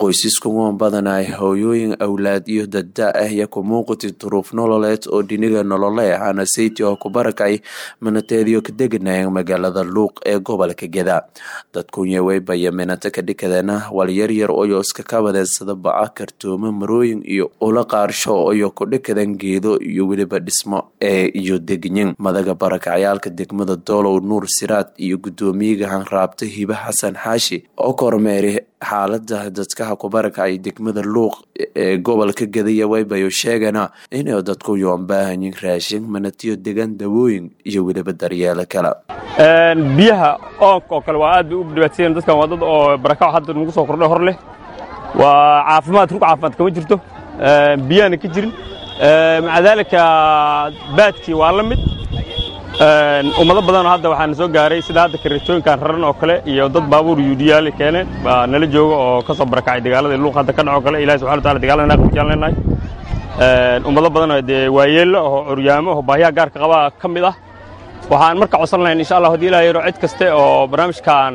qoysaskuwan badanaa hooyooyin awlaad iyo dadda ah iyo ku muuqati duruuf nololeed oo dhiniga nolole ahana sayti oo ku barakay minateediyo ka deganayeen magaalada luuq ee gobolka geda dadkunye weybaya minato ka dhikadeena walyaryar oyo iska kabadeen sida baca kartoomo marooyin iyo ula qaarsho oyo ku dhikadan geedo iyo weliba dhismo ee iyo degyin madaga barakacayaalka degmada doolow nuur siraad iyo guddoomiyaga hanraabta hibe xasan xaashi oo kormeeri xaalada dadkaha ku barakacay degmada luuq ee gobolka gadaya waybayo sheegana inay dadku yoon baahanyin raashin manatiyo degan dawooyin iyo weliba daryeelo kale biyaha oonka oo kale waa aad bay u dhibaatayeen dadkan waa dad oo barakac hadda nagu soo kordhay hor leh waa caafimaad rug caafimaad kama jirto biyahana ka jirin maca daalika baadkii waa la mid ummado badanoo hadda waxaana soo gaaray sida hadda kareetooyinkan raran oo kale iyo dad baabuur yuudiyaali keeneen baa nala jooga oo ka soo barakacay dagaalada luuq hadda ka dhaco kale ilahi subxana wa taala dagaalada naaqbijaan leenahay ummado badanoo dee waayeello oo curyaamo oo baahiyaha gaarka qabaa ka mid ah waxaan marka codsan lahayn insha allah haddii ilaha yaro cid kaste oo barnaamijkan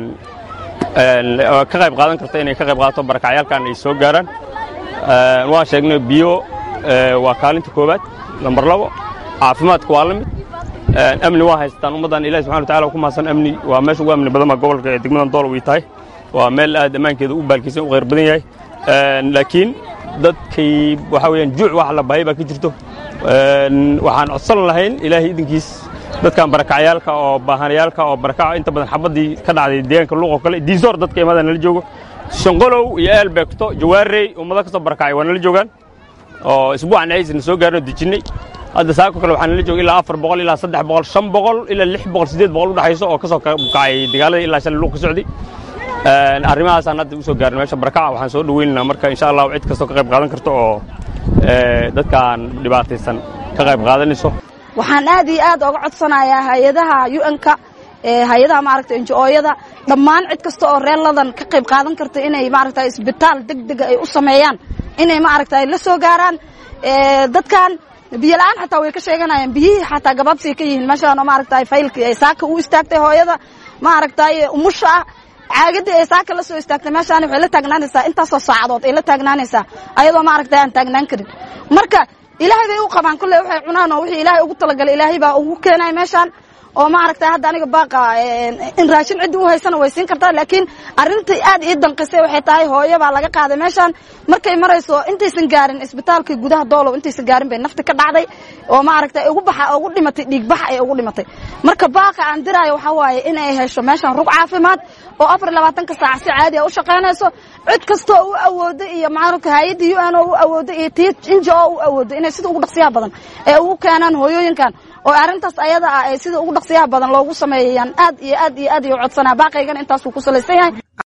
ka qayb qaadan karta inay ka qayb qaadato barakacyaalkan ay soo gaaraan waan sheegnay biyo waa kaalinta koowaad lambar labo caafimaadka waa la mid amni waa haystaan ummaddan ilahi subxana wa tacala ku mahadsan amni waa meesha ugu amni badan baa gobolka ee degmadan doolow ay tahay waa meel aad ammaankeeda u baalkiisan u khayr badan yahay laakiin dadkay waxaa weeyaan juuc wax la bahay baa ka jirto waxaan codsan lahayn ilaahay idinkiis dadkan barakacyaalka oo baahanayaalka oo barakaco inta badan xabaddii ka dhacday deegaanka luuq oo kale diisoor dadka imaada nala joogo shanqolow iyo eelbeegto jawaarey ummado ka soo barakacay waa nala joogaan oo isbuucan aysna soo gaarnoo dejinnay hadda saako kale waxaa nala jooga ilaa afar boqol ilaa saddex boqol shan boqol ilaa lix boqol siddeed boqol udhexayso oo ka soo kacay dagaaladii ilaa shalay luuq ka socday arrimahaasaan hadda u soo gaarnay meesha barakaca waxaan soo dhaweynaynaa marka insha allahu cid kastoo ka qayb qaadan karto oo dadkaan dhibaataysan ka qayb qaadanayso waxaan aad iyo aad oga codsanayaa hay-adaha un-ka hay-adaha maaragta enjo-ooyada dhammaan cid kasta oo reerladan ka qayb qaadan karta inay maaragta isbitaal deg dega ay u sameeyaan inay maaragta la soo gaaraan dadkan biyo la-aan xataa way ka sheeganayaan biyihii xataa gabaabsiay ka yihiin meeshaan oo maaragta faylkii ay saaka u istaagtay hooyada maaragtay umusha ah caagadii ay saaka la soo istaagtay meeshaan waxay la taagnaanaysaa intaasoo saacadood ay la taagnaanaysaa ayadoo maaragta aan taagnaan karin marka ilaahay bay u qabaan kolley waxay cunaan oo wixii ilaahay ugu talagalay ilaahay baa ugu keenaya meeshaan oo maaragtay hadda aniga baaqa in raashin ciddii u haysana way siin kartaa laakiin arrintai aad ii danqisay waxay tahay hooyo baa laga qaaday meeshaan markay marayso intaysan gaarin isbitaalka gudaha doolow intaysan gaarin bay nafti ka dhacday oo maaragtay ugu baxa ugu dhimatay dhiigbax ay ugu dhimatay marka baaqa aan diraayo waxaa waaye inay hesho meeshaan rug caafimaad oo afar labaatanka saac si caadi a u shaqaynayso cid kastoo u awoodo iyo maaragta hay-adda u n oo u awoodo iyo tii inja oo u awoodo inay sida ugu dhaqsiyaha badan ee ugu keenaan hooyooyinkan oo arrintaas ayada ah ee sida ugu dhaqsiyaha badan loogu sameeyayaan aad iyo aad iyo aad iyo codsanaa baaqaygana intaasuu ku salaysan yahay